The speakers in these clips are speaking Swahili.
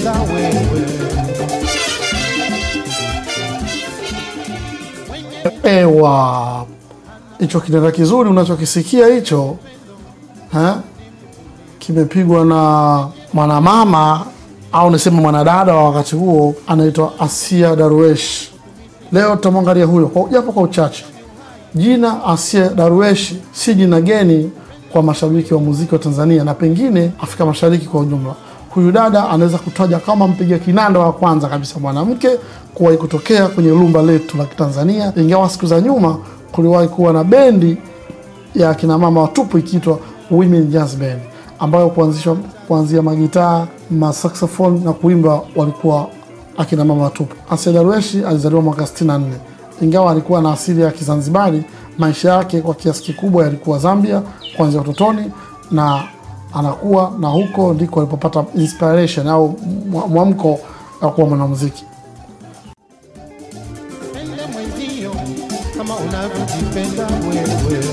unachokipenda wewe Ewa, hicho kinanda kizuri unachokisikia hicho eh, kimepigwa na mwanamama au niseme mwanadada wa wakati huo anaitwa Asia Darwesh. Leo tutamwangalia huyo kwa- japo kwa uchache. Jina Asia Darwesh si jina geni kwa mashabiki wa muziki wa Tanzania na pengine Afrika Mashariki kwa ujumla. Huyu dada anaweza kutaja kama mpiga kinanda wa kwanza kabisa mwanamke kuwahi kutokea kwenye lumba letu la Kitanzania, ingawa siku za nyuma kuliwahi kuwa na bendi ya akina mama watupu ikiitwa Women Jazz Band ambayo kuanzishwa kuanzia magitaa, masaxophone na kuimba walikuwa akina mama watupu. Asia Darweshi alizaliwa mwaka 64 ingawa alikuwa na asili ya Kizanzibari. Maisha yake kwa kiasi kikubwa yalikuwa Zambia kuanzia utotoni na anakuwa na huko ndiko alipopata inspiration au mwa- mwamko wa kuwa mwanamuziki. pende mwenzio kama unavyojipenda wewe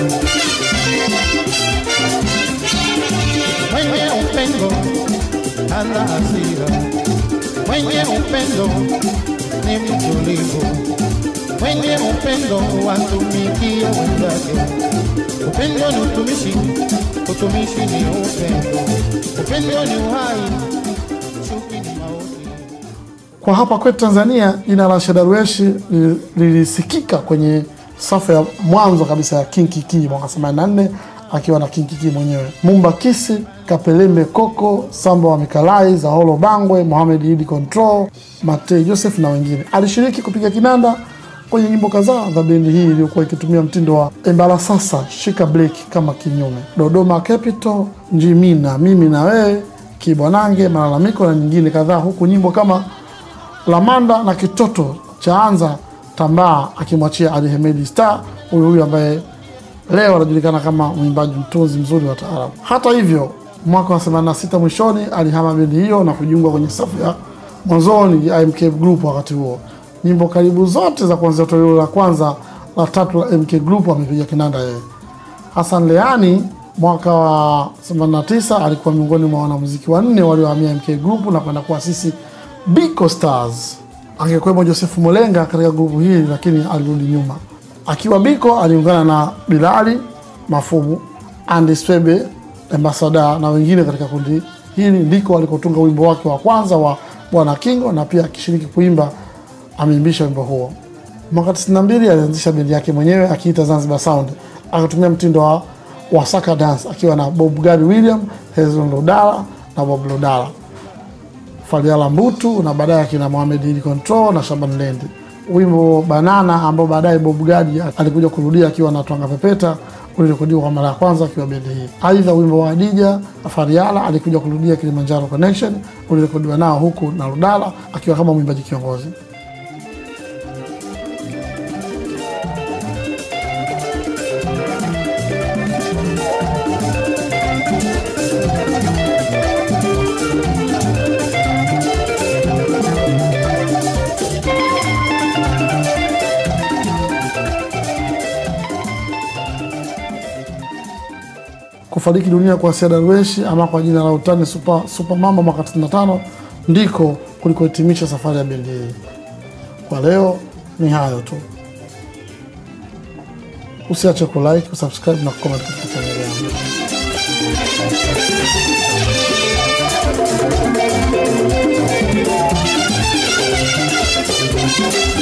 mwenye upendo hana hasira mwenye upendo ni mtulivu mwenye upendo watumikia wenzake upendo ni utumishi utumishi ni upendo upendo ni uhai chuki ni mauti Kwa hapa kwetu Tanzania, jina la Shedarweshi li- lilisikika kwenye safu ya mwanzo kabisa ya King Kiki mwaka 84 akiwa na King Kiki mwenyewe, Mumba Kisi, Kapelembe Koko, Samba wa Mikalai, Zaholo Bangwe, Mohamed Idi Control, Matei Joseph na wengine. Alishiriki kupiga kinanda kwenye nyimbo kadhaa za bendi hii iliyokuwa ikitumia mtindo wa embala sasa, shika bleki kama kinyume, Dodoma Capital, Njimina, mimi na wewe, Kibwanange, malalamiko na nyingine kadhaa, huku nyimbo kama Lamanda na kitoto cha anza tambaa akimwachia Ali Hemedi Star, huyu huyu ambaye leo anajulikana kama mwimbaji mtunzi mzuri wa taarabu. Hata hivyo, mwaka wa 86 mwishoni alihama bendi hiyo na kujiunga kwenye safu ya mwanzoni ya MK Group. Wakati huo nyimbo karibu zote za kuanzia toleo la kwanza la tatu la MK Group amepiga kinanda yeye. Hassan Leani mwaka wa 89 alikuwa miongoni mwa wanamuziki wanne waliohamia MK Group na kwenda kuasisi Biko Stars. Angekuwemo Joseph Molenga katika grupu hili, lakini alirudi nyuma. Akiwa Biko aliungana na Bilali Mafumu, Andy Swebe, Ambasada na wengine katika kundi hili, ndiko alikotunga wimbo wake wa kwanza wa Bwana Kingo, na pia akishiriki kuimba ameimbisha wimbo huo. Mwaka 92 alianzisha bendi yake mwenyewe akiita Zanzibar Sound, akatumia mtindo wa wasaka dance akiwa na Bob Gadi William, Hezron Lodala na Bob Lodala, Faliala Mbutu na baadaye akina Mohamed Idi Control na Shaban Lendi. Wimbo Banana ambao baadaye Bob Gadi alikuja kurudia akiwa na Twanga Pepeta ulirekodiwa kwa mara ya kwanza akiwa bendi hii. Aidha, wimbo wa Adija Fariala alikuja kurudia Kilimanjaro Connection ulirekodiwa nao huku na Lodala akiwa kama mwimbaji kiongozi. kufariki dunia kwa Asia Darweshi ama kwa jina la utani Super, Super Mamba mwaka 95 ndiko kulikohitimisha safari ya bendi hii. Kwa leo ni hayo tu, usiache kulike, kusubscribe na kucomment katika chaneli yangu. Thank you.